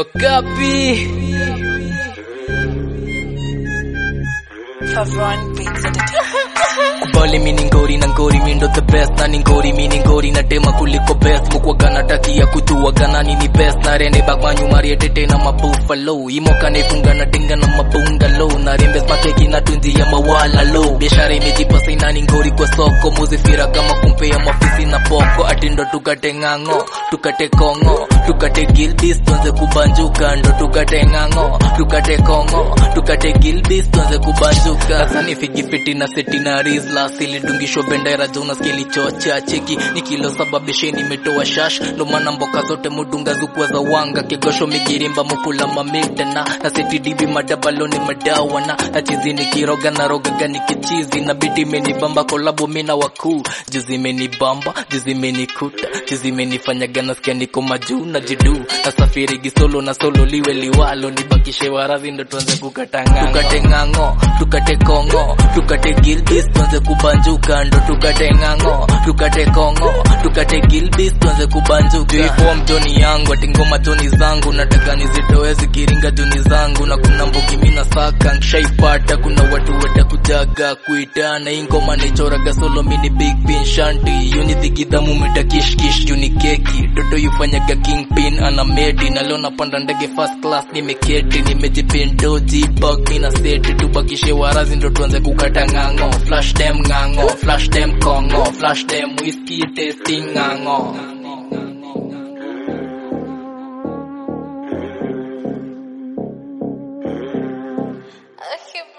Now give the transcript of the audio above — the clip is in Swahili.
Okapi. Favron Beats Entertainment. Bali mini ngori na ngori mindo the best na ni ngori mini ngori na tema kuliko best mukwaga natakia kujuaga nani ni best na rene bagwanyu marietete na mabuffalo imoka nefunga na dinga na mabungalo na rembes makeki na tunzi ya mawala lo biashara imejipasa inani ngori kwa soko muzifira kama kumpea mafisi na poko atindo tukate ng'ang'o tukate kongo tukate gilbis tuanze kubanjuka ndo tukate ng'ang'o tukate kongo tukate gilbis tuanze kubanjuka sasa ni figifiti na seti na rizla silidungishwa bendera jona skeli chocha cheki ni kilo sababishe nimetoa shash ndo maana mboka zote mudunga zukwa za wanga kigosho migirimba mukula mamidana na seti dibi madabaloni madawana na chizi nikiroga na rogaga nikichizi na bidi menibamba kolabo mina wakuu juzi menibamba juzi menikuta juzi menifanyaga nasikia niko majuu na jidu na safiri gisolo na solo liwe liwalo nibakishe warazi ndo tuanze kukata ng'ang'o tukate ng'ang'o tukate kongo tukate gilbis tuanze kubanjuka ndo tukate ng'ang'o tukate kongo tukate gilbis tuanze kubanjuka ipo mjoni yangu ati ngoma joni zangu nataka nizitoe zikiringa joni zangu na kuna mbugi mina saka nshaipata kuna watu watakujaga kuitana hii ngoma nichoraga solo mini big pin shanti yuni dhigidhamu mita kishkish juni keki toto yufanyaga kingpin ana medi na leo napanda ndege first class nimeketi nimejipindoji bag mina seti tubakishe warazi ndo tuanze kukata ng'ang'o flash dem ng'ang'o flash dem kongo flash dem whisky tasting ng'ang'o Okay,